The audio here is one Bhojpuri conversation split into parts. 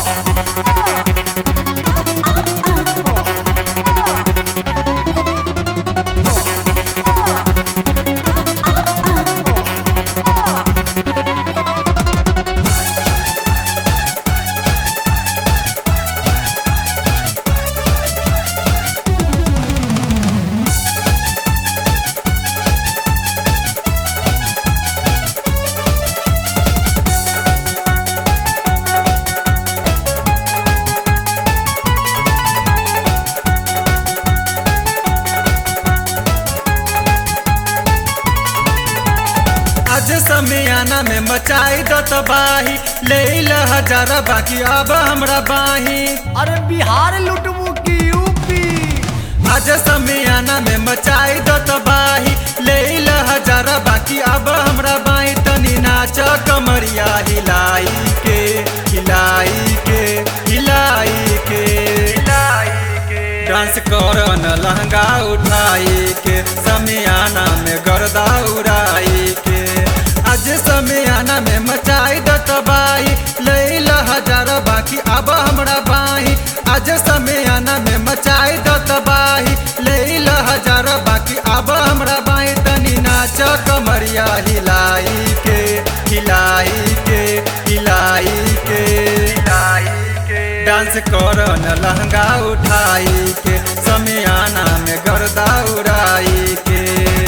आज समियाना में मचाई दो तबाही ले ला हजारा बाकी अब हमरा बाही अरे बिहार लुटबू की यूपी आज समियाना में मचाई दो तबाही ले ला हजारा बाकी अब हमरा बाही तनी नाच कमरिया हिलाई के हिलाई के हिलाई के हिलाई के डांस कर न लहंगा उठाई के समियाना में गर्दा उड़ाई के आज समियाना में मचाई द तबाही लैला हजार बाकी अब हमरा बाही आज समियाना में मचाई द तबाही लैला हजार बाकी अब हमरा बाही तनी नाच कमरिया हिलाई के हिलाई के हिलाई के हिलाई के डांस कर न लहंगा उठाई के समियाना में गर्दा उड़ाई के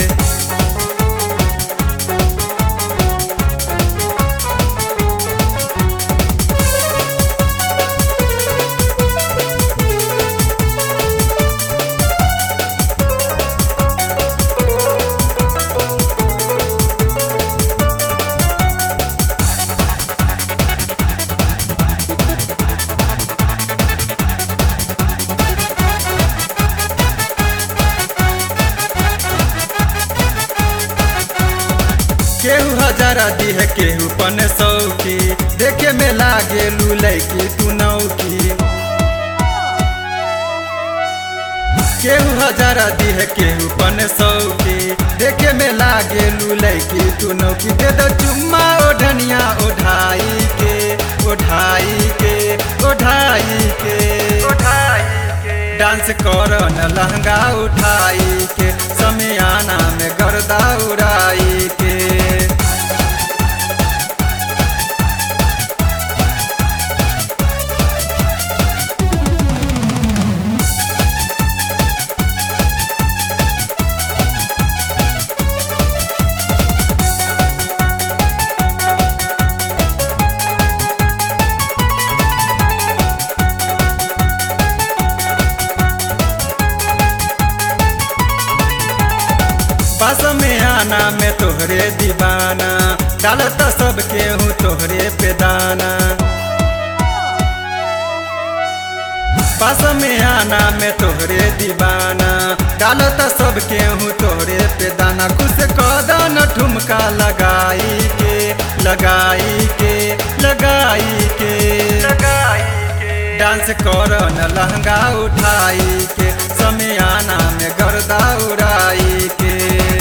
केहू हजारा दी है केहू पन सौकी देखे में लागे लैकी तू नौकी केहू हजारा दी है केहू पन सौकी देखे में लागे लैकी तू नौकी दे दो चुम्मा ओढ़निया ओढ़ाई के ओढ़ाई के ओढ़ाई के ओढ़ाई के डांस कर न लहंगा उठाई के समियाना में गर्दा उड़ाई के बस में आना में तोहरे दीवाना डालत सब केहू तोहरे पे दाना बस में आना में तोहरे दीवाना डालत सब केहू तोहरे पे दाना कुछ कदन ठुमका लगाई के लगाई के लगाई के लगाई के डांस कर न लहंगा उठाई के समियाना में गर्दा उड़ाई के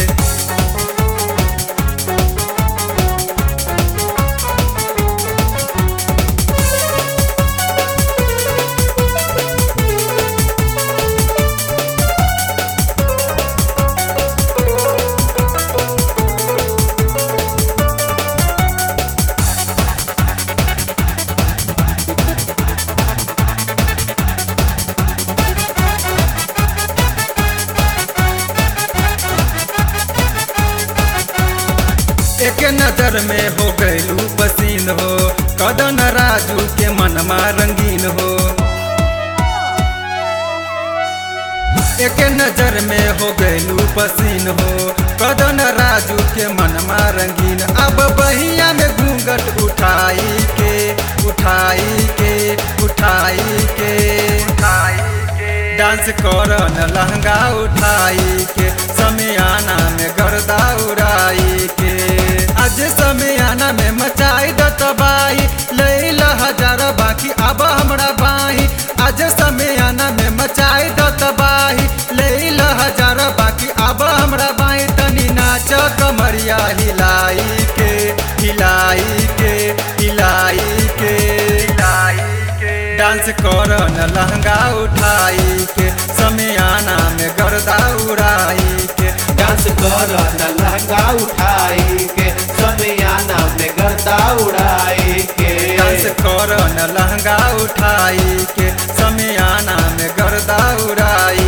एक नजर में हो गैलू पसीन हो कदन राजू के मनमा रंगीन हो एक नजर में हो गैलू पसीन हो कदन राजू के मनमा रंगीन अब बहिया में घूंघट उठाई के उठाई के उठाई के उठाई के डांस कर न लहंगा उठाई के समियाना में गर्दा उड़ाई के आज समियाना में मचाई द तबाही लैला हजार बाकी अब हमरा बाही आज समियाना में मचाई द तबाही लैला हजार बाकी अब हमरा बाही तनी नाच कमरिया हिलाई के हिलाई के हिलाई के हिलाई के डांस कर न लहंगा उठाई के समियाना में गर्दा उड़ाई के डांस कर न लहंगा उठाई के समियाना में गर्दा उड़ाई के डांस कर न लहंगा उठाई के समियाना में गर्दा उड़ाई